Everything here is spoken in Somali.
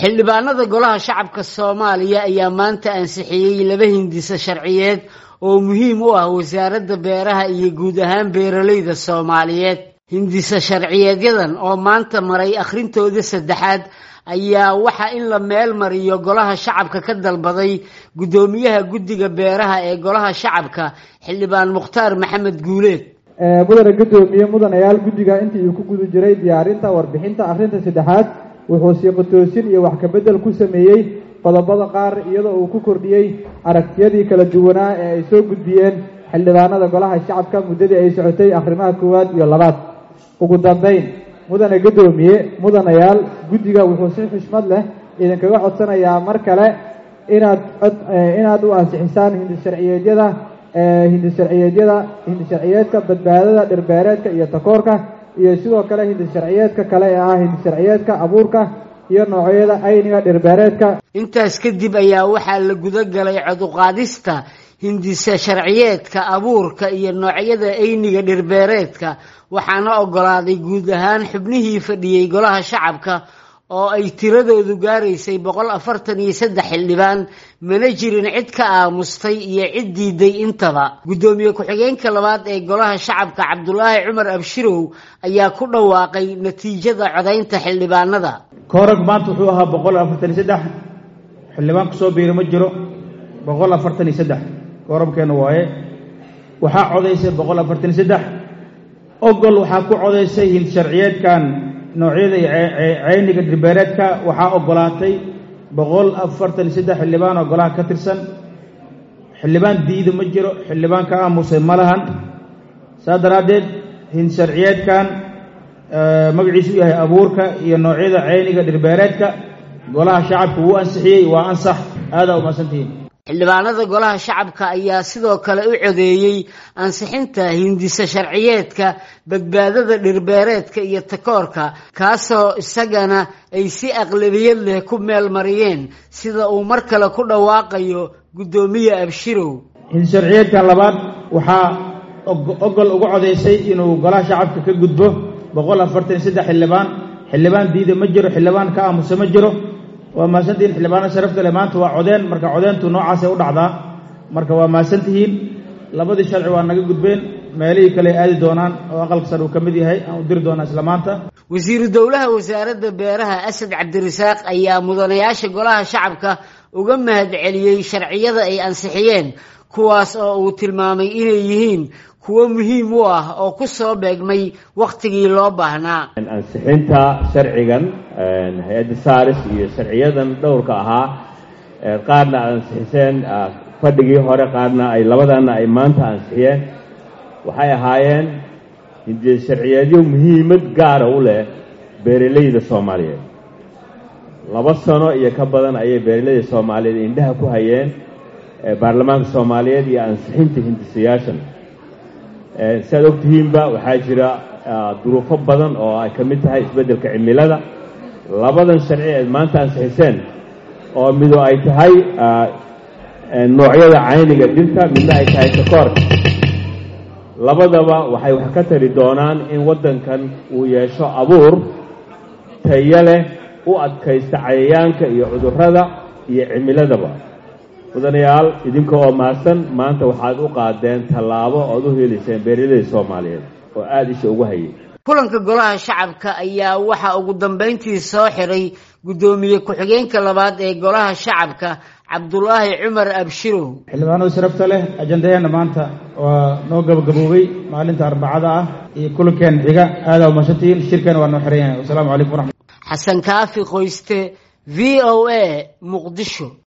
xildhibaanada golaha shacabka soomaaliya ayaa maanta ansixiyey laba hindisa sharciyeed oo muhiim u ah wasaaradda beeraha iyo guud ahaan beeralayda soomaaliyeed hindisa sharciyeedyadan oo maanta maray akhrintooda saddexaad ayaa waxa in la meel mariyo golaha shacabka ka dalbaday guddoomiyaha guddiga beeraha ee golaha shacabka xildhibaan mukhtaar maxamed guuleed mudane guddoomiye mudanayaal guddiga intii uu ku guda jiray diyaarinta warbixinta akhrinta saddexaad wuxuu siiqatoosin iyo wax kabedel ku sameeyey qodobada qaar iyadoo uu ku kordhiyey aragtiyadii kala duwanaa ee ay soo gudbiyeen xildhibaanada golaha shacabka muddadii ay socotay akhrimaha koowaad iyo labaad ugu dambayn mudane guddoomiye mudanayaal guddiga wuxuu si xushmad leh idinkaga codsanayaa mar kale inaad inaad u ansixisaan hindisharciyeedyada hindisharciyeedyada hindisharciyeedka badbaadada dhirbeereedka iyo takoorka iyo sidoo kale hindisharciyeedka kale ee ah hindisharciyeedka abuurka iyo noocyada ayniga dhirbeereedka intaas kadib ayaa waxaa la guda galay coduqaadista hindisa sharciyeedka abuurka iyo noocyada ayniga dhirbeereedka waxaana ogolaaday guud ahaan xubnihii fadhiyey golaha shacabka oo ay tiradoodu gaaraysay boqol afartan iyo saddex xildhibaan mana jirin cid ka aamustay iyo cid diiday intaba guddoomiye ku-xigeenka labaad ee golaha shacabka cabdulaahi cumar abshirow ayaa ku dhawaaqay natiijada codaynta xildhibaanada koorag maanta wuxuu ahaa boqol afartan iyo saddex xildhibaan kusoo biiri ma jiro boqol afartan iyo saddex koorabkeena waaye waxaa codaysay boqol afartan iyo saddex ogol waxaa ku codaysay hind sharciyeedkan noocyada ceyniga dhirbeereedka waxaa ogolaatay boqol afartan iyo saddex xildhibaan oo golaha ka tirsan xildhibaan diida ma jiro xildhibaan ka aamusay ma lahan saas daraaddeed hind sharciyeedkan magaciisu u yahay abuurka iyo noocyada ceyniga dhirbeereedka golaha shacabka wuu ansixiyey waa ansax aadaa umahadsantihiin xildhibaanada golaha shacabka ayaa sidoo kale u codeeyey ansixinta hindisa sharciyeedka badbaadada dhirbeereedka iyo takoorka kaasoo isagana ay si aqlabiyad leh ku meel mariyeen sida uu mar kale ku dhawaaqayo guddoomiye abshirow hindi sharciyeedkan labaad waxaa ogol uga codaysay inuu golaha shacabka ka gudbo boqol afartan iyo saddex xildhibaan xildhibaan diida ma jiro xildhibaan ka aamusa ma jiro waa mahadsantihiin xildhibaana sharafta leh maanta waa codeen marka codeentu noocaasay u dhacdaa marka waa mahadsantihiin labadii sharci waa naga gudbeen meelihii kale ay aadi doonaan oo aqalka sar uu ka mid yahay aan u diri doonaa isla maanta wasiiru dowlaha wasaaradda beeraha asad cabdirasaaq ayaa mudanayaasha golaha shacabka uga mahad celiyey sharciyada ay ansixiyeen kuwaas oo uu tilmaamay inay yihiin kuwo muhiim u ah oo ku soo beegmay wakhtigii loo baahnaa ansixinta sharcigan hay-adda saaris iyo sharciyadan dhowrka ahaa qaarna aad ansixiseen fadhigii hore qaarna ay labadana ay maanta ansixiyeen waxay ahaayeen hindie sharciyeedyo muhiimad gaara u leh beeralayda soomaaliyeed laba sano iyo ka badan ayay beeralayda soomaaliyeed indhaha ku hayeen baarlamaanka soomaaliyeed iyo ansixinta hindisayaashan si aad ogtihiinba waxaa jira duruufo badan oo ay ka mid tahay isbeddelka cimilada labadan sharci eed maanta ansixiseen oo mido ay tahay noocyada cayniga dhirta midna ay tahay takoorka labadaba waxay wax ka tari doonaan in waddankan uu yeesho abuur tayo leh u adkaysta cayayaanka iyo cudurrada iyo cimiladaba mudanayaal idinka oo mahadsan maanta waxaad u qaadeen tallaabo ood u helayseen beeralayda soomaaliyeed oo aada isha ugu hayay kulanka golaha shacabka ayaa waxaa ugu dambayntii soo xiray guddoomiye ku-xigeenka labaad ee golaha shacabka cabdulaahi cumar abshirow xildhibaanada sharafta leh ajandaheenna maanta waa noo gabagaboobay maalinta arbacada ah iyo kulankeena xiga aadaa umahadsantihiin shirkeena waa noo xiran yahay wasalaamu calaykum waraxmat xasan kaafi qoyste v o a muqdisho